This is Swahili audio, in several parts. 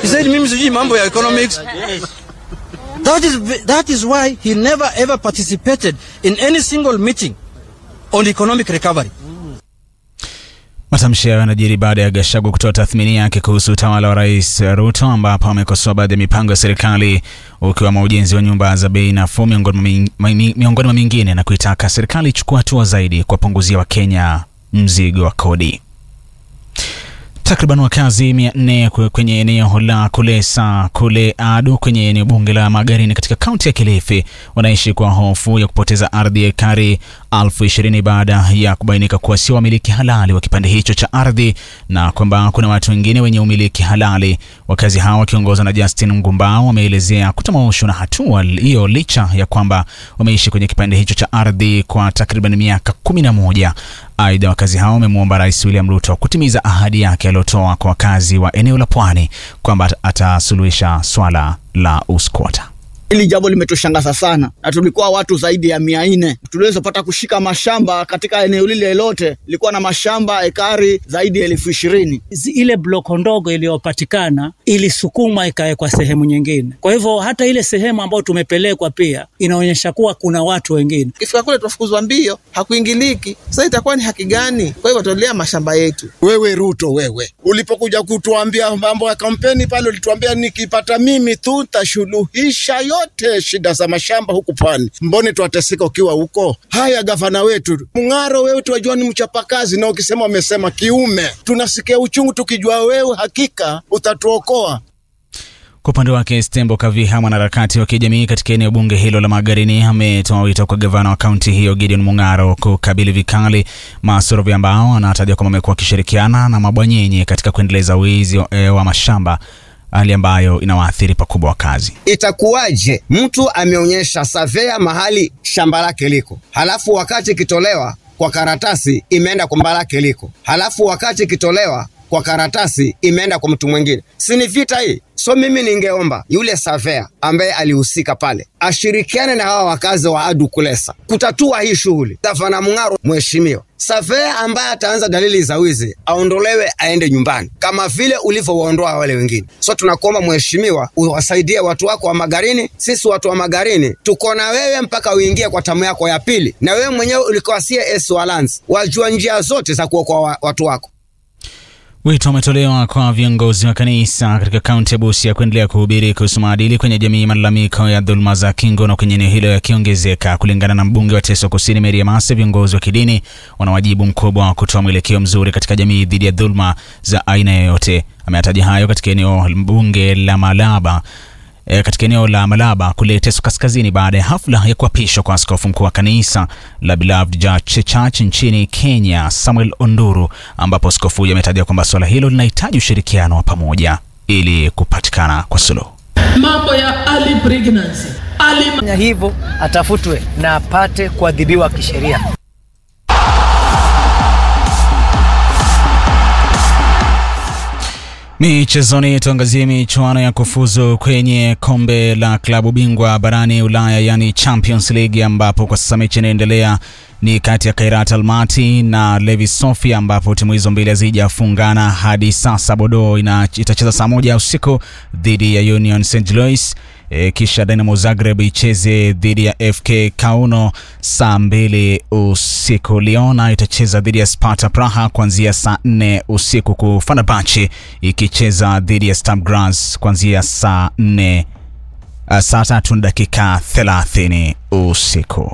He said mimi sijui mambo ya economics. That is, that is why he never ever participated in any single meeting on economic recovery. Matamshi hayo yanajiri baada ya Gachagua kutoa tathmini yake kuhusu utawala wa Rais Ruto, ambapo amekosoa baadhi ya mipango ya serikali ukiwemo ujenzi wa nyumba za bei nafuu miongoni mwa mingine, na kuitaka serikali ichukua hatua zaidi kuwapunguzia Wakenya mzigo wa kodi. Takriban wakazi mia nne kwenye eneo la Kulesa kule Adu kwenye eneo bunge la Magarini katika kaunti ya Kilifi wanaishi kwa hofu ya kupoteza ardhi ya ekari elfu ishirini baada ya kubainika kuwa sio wamiliki halali wa kipande hicho cha ardhi na kwamba kuna watu wengine wenye umiliki halali. Wakazi hao wakiongozwa na Justin Ngumbao wameelezea kutamaushwa na hatua hiyo licha ya kwamba wameishi kwenye kipande hicho cha ardhi kwa takriban miaka kumi na moja. Aidha, wakazi hao wamemwomba Rais William Ruto kutimiza ahadi yake aliyotoa kwa wakazi wa eneo la pwani kwamba atasuluhisha swala la uskwota. Hili jambo limetushangaza sana, na tulikuwa watu zaidi ya mia nne tuliweza pata kushika mashamba katika eneo lile lote, ilikuwa na mashamba ekari zaidi ya elfu ishirini. Ile bloko ndogo iliyopatikana ilisukuma ikawekwa sehemu nyingine, kwa hivyo hata ile sehemu ambayo tumepelekwa pia inaonyesha kuwa kuna watu wengine. Kifika kule tunafukuzwa mbio, hakuingiliki. Sasa itakuwa ni haki gani? Kwa hivyo tutolea mashamba yetu. Wewe Ruto, wewe ulipokuja kutuambia mambo ya kampeni pale, ulituambia nikipata mimi tu tashuluhisha yote shida za mashamba huku pwani. Mbone twateseka ukiwa huko? Haya, gavana wetu Mng'aro, wewe tuwajua ni mchapakazi, na ukisema umesema kiume, tunasikia uchungu tukijua wewe hakika utatuokoa. Kwa upande wake Stembo Kaviha, mwanaharakati wa kijamii katika eneo bunge hilo la Magarini, ametoa wito kwa gavana wa kaunti hiyo Gideon Mung'aro kukabili vikali masorovi ambao anataja kwamba amekuwa akishirikiana na mabwanyenye katika kuendeleza wizi wa, wa mashamba hali ambayo inawaathiri pakubwa wakazi. Itakuwaje mtu ameonyesha savea mahali shamba lake liko, halafu wakati ikitolewa kwa karatasi imeenda kwa shamba lake liko, halafu wakati ikitolewa kwa karatasi imeenda kwa mtu mwingine? Si ni vita hii? So mimi ningeomba yule savea ambaye alihusika pale ashirikiane na hawa wakazi wa Adu Kulesa kutatua hii shughuli. Gavana Mung'aro, mheshimiwa, savea ambaye ataanza dalili za wizi aondolewe, aende nyumbani kama vile ulivyowaondoa wale wengine. So tunakuomba mheshimiwa, uwasaidie watu wako wa Magarini. Sisi watu wa Magarini tuko na wewe mpaka uingie kwa tamu yako ya pili, na wewe mwenyewe ulikuwa CS wa Lands, wajua njia zote za kuokoa watu wako. Wito umetolewa kwa viongozi wa kanisa katika kaunti ya Busia kuendelea kuhubiri kuhusu maadili kwenye jamii, malalamiko ya dhuluma za kingono kwenye eneo hilo yakiongezeka. Kulingana na mbunge wa Teso Kusini Mary Emase, viongozi wa kidini wana wajibu mkubwa wa kutoa mwelekeo mzuri katika jamii dhidi ya dhuluma za aina yoyote. Ameyataja hayo katika eneo bunge la Malaba E, katika eneo la Malaba kule Teso Kaskazini baada ya hafla ya kuapishwa kwa askofu mkuu wa kanisa la Beloved Church Church nchini Kenya Samuel Onduru, ambapo askofu huyo ametaja kwamba suala hilo linahitaji ushirikiano wa pamoja ili kupatikana kwa suluhu. Mambo ya early pregnancy, early... hivyo atafutwe na apate kuadhibiwa kisheria. Michezoni, tuangazie michuano ya kufuzu kwenye kombe la klabu bingwa barani Ulaya, yani Champions League, ambapo kwa sasa mechi inaendelea ni kati ya Kairat Almaty na Levi Sofia, ambapo timu hizo mbili hazijafungana hadi sasa. Bodo itacheza saa moja usiku dhidi ya Union St Louis. E, kisha Dynamo Zagreb icheze dhidi ya FK Kauno saa mbili usiku. Liona itacheza dhidi ya Sparta Praha kuanzia saa nne usiku, ku Fenerbahce ikicheza dhidi ya Sturm Graz kuanzia saa nne uh, saa tatu na dakika 30 usiku.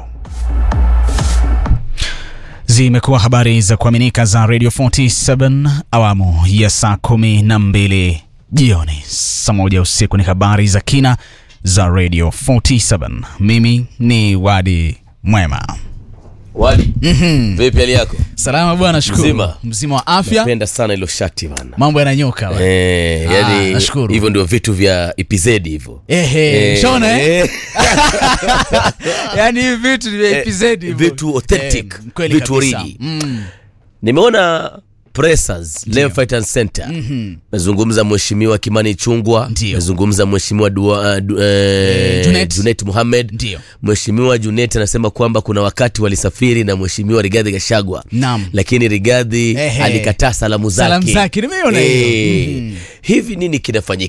Zimekuwa habari za kuaminika za Radio 47 awamu ya saa kumi na mbili jioni. Saa moja usiku ni habari za kina za Radio 47. Mimi ni Wadi Mwema. Wadi, Mhm. vipi hali yako? Salama bwana, shukuru. Mzima. Mzima wa afya. Napenda sana hilo shati bana. Mambo yananyoka bwana. Eh, Ah, yani nashukuru. hivyo ndio vitu vya EPZ hivyo. Ehe, Eh, shona eh? eh. Yaani hivi vitu ni vya Eh, EPZ hivyo. vitu authentic, Eh, kweli vitu kabisa. origi. Mm. Nimeona Pressers Leo Fight and Center. Mhm. Nazungumza mheshimiwa Kimani Chungwa, nazungumza mheshimiwa Dua- uh, du- eh, Junet. Junet Mohamed. Ndio. Mheshimiwa Junet anasema kwamba kuna wakati walisafiri na mheshimiwa Rigathi Gachagua. Naam. Lakini Rigathi Ehe. alikataa salamu zake. Salamu zake, nimeona hiyo. Eh, Mhm. Hivi nini kinafanyika?